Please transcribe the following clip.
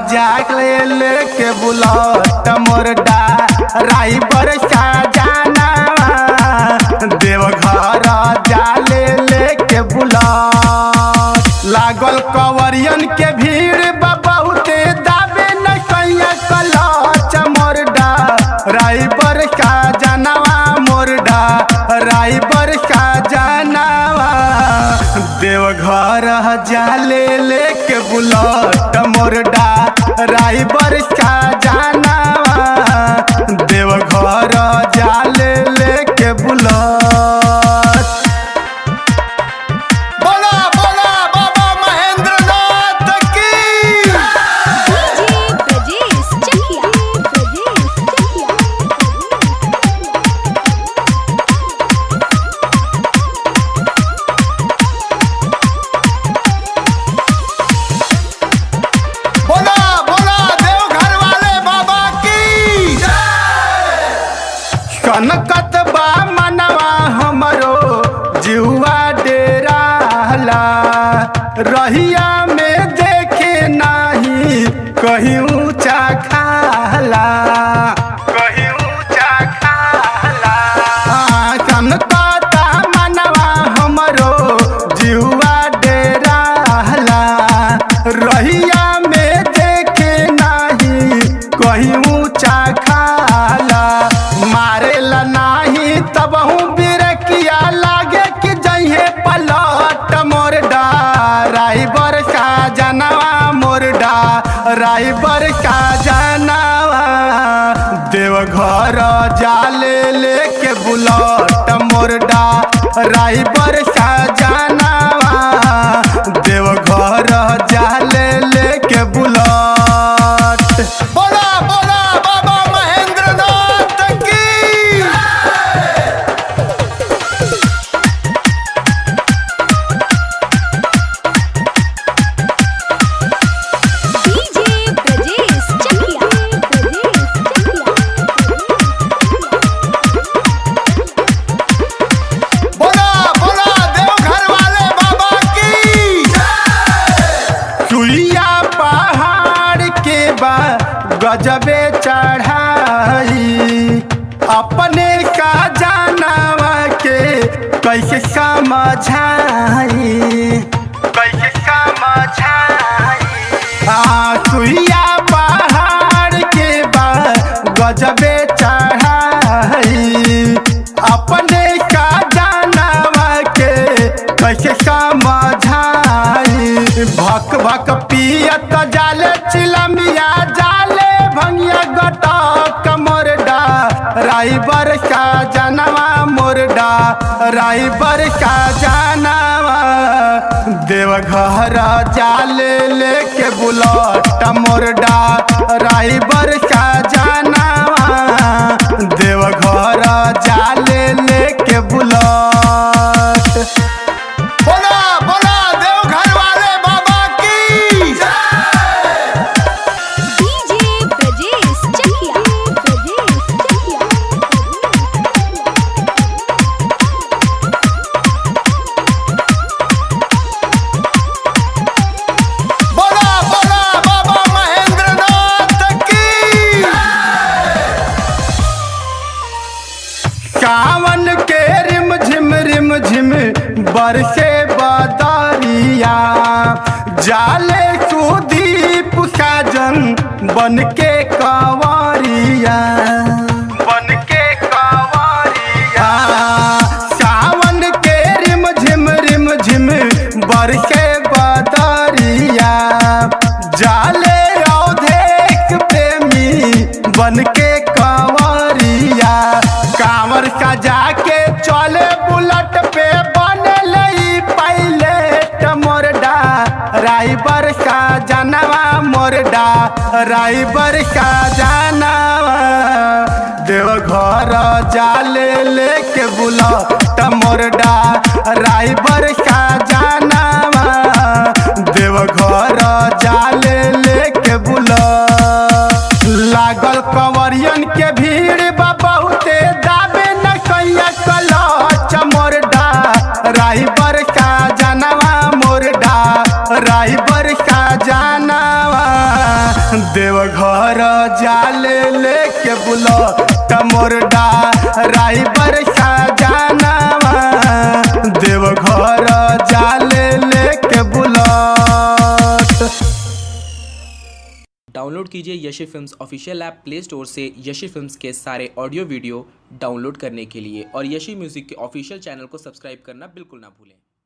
जागले लेके बुलट मोरडा राई बरसा जाना देवघर जाले लेके बुलट लागल कवरियन के भीड़ बा बहुते दाबे न सैया कलच मोरडा राई बरसा जानवा मोरडा राई बरसा जानवा देवघर जाले लेके बुलट मोरडा राई बरसा जानवा देवघर जाले लेके बुलट बोला बोला बाबा महेंद्र नाथ की डीजे ब्रजेश चकिया ब्रजेश बोला बोला देवघर वाले बाबा की कनकत बा मनवा हमरो जुआ डेराला रहिया में देखे नाही कहीं ऊंचा खाला कहीं ऊंचा खाला कनकता मनवा हमरो जुआ डेराला रहिया में देखे नाही कहीं ऊंचा खाला मारेला नाही तब हूँ बिरकिया लागे कि जइहे पलट मोरडा राई बरसा जनवा मोरडा राई बरसा जनवा देवघर जाले लेके बुलट मोरडा राई बरसा जनवा देवघर जाले लेके बुलट बोला बोला बाबा महेंद्र नाथ की डीजे ब्रजेश चकिया ब्रजेश बोला बोला देवघर वाले बाबा की चुलिया पहाड़ के बा गजबे चढ़ाई अपने का जानवा के कैसे समझाई कैसे समझाई आ सुइया पहाड़ के बा गजबे चढ़ाई अपने का जानवा के कैसे समझाई भक भक पियत जाले चिलमिया जाले भंगिया गटक मोरडा राई बरसा जानवा मोरडा राई बरसा जानवा देवघर जाले लेके बुलट मोरडा राई बरसा जानवा देवघर जाले लेके बुलट बोला बोला देवघर वाले बाबा की डीजे ब्रजेश चकिया ब्रजेश बोला बोला बाबा महेंद्र नाथ की सावन के रिम झिम रिम झिम बरसे बदरिया जाले सुदीप साजन बन के कंवरिया बन के कंवरिया सावन के रिम झिम रिम झिम बरसे बदरिया जाले औधेक प्रेमी बन के कंवरिया कांवर सजा के चले बुलट पे बन लई पहले मोरडा राई बरसा जानवा मोरडा राई बरसा जानवा देवघर जाले लेके बुलट मोरडा राई बरसा जानवा देवघर जाले लेके बुलट लागल कंवरियन के भीड़ बा बहुते दाबे न कैया कलच मोरडा राही बरसा जानवा मोरडा राही बरसा जानवा लेके बुलो टमोरडा राई बरसा जानावा देवघर जाले लेके बुलट डाउनलोड कीजिए Yashi films official app play store से यशी फिल्म्स के सारे ऑडियो वीडियो डाउनलोड करने के लिए और यशी म्यूज़िक के ऑफिशियल चैनल को सब्सक्राइब करना बिल्कुल ना भूलें